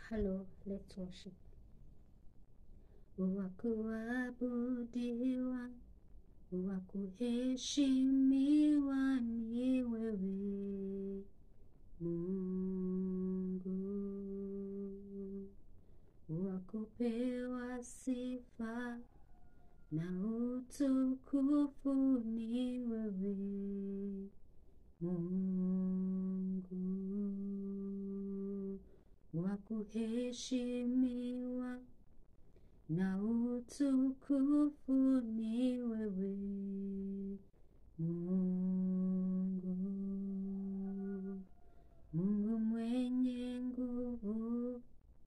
Hello, let's worship. Wakuabudiwa, wakuheshimiwa ni wewe Mungu, wakupewa sifa na utukufu ni wewe Mungu, wakuheshimiwa na utukufu ni wewe Mungu, Mungu mwenye nguvu,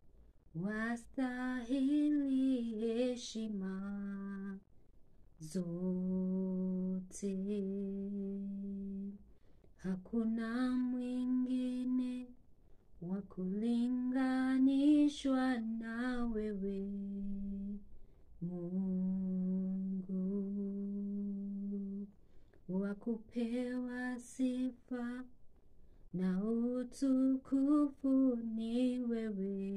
wastahili heshima zote. Hakuna mwingine wa kulinganishwa na wewe Mungu, wa kupewa sifa na utukufu ni wewe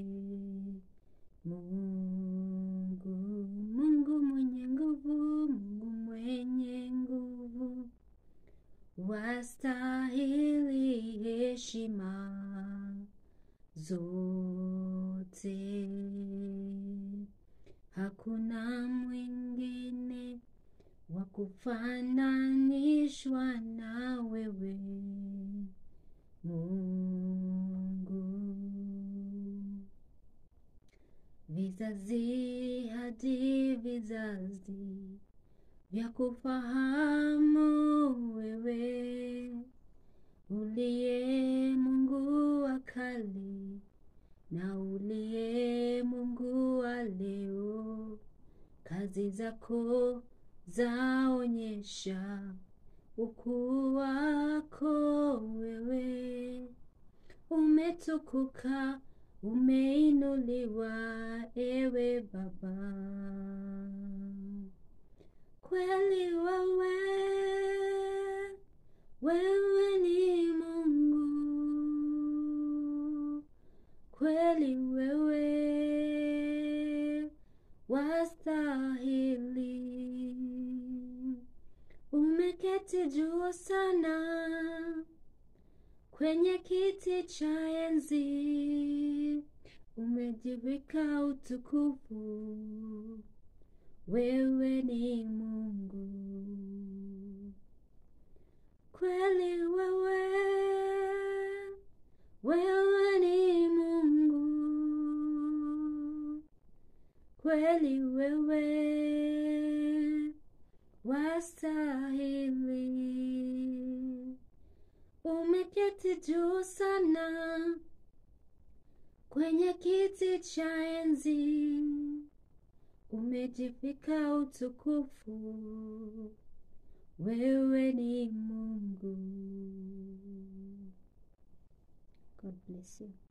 Mungu, Mungu mwenye nguvu, Mungu mwenye nguvu, wastahili heshima zote. Hakuna mwingine wa kufananishwa na wewe Mungu. Vizazi hadi vizazi vya kufahamu wewe uliye Mungu wa kale na uliye Mungu wa leo. Kazi zako zaonyesha ukuu wako wewe, umetukuka, umeinuliwa ewe Baba. Kweli wewe, wewe ni Mungu, kweli wewe wastahili. Umeketi juu sana kwenye kiti cha enzi, umejivika utukufu. Wewe ni Mungu, kweli wewe, wewe ni Mungu, kweli wewe wastahili. Umeketi juu sana kwenye kiti cha enzi, umejivika utukufu. Wewe ni Mungu. God bless you.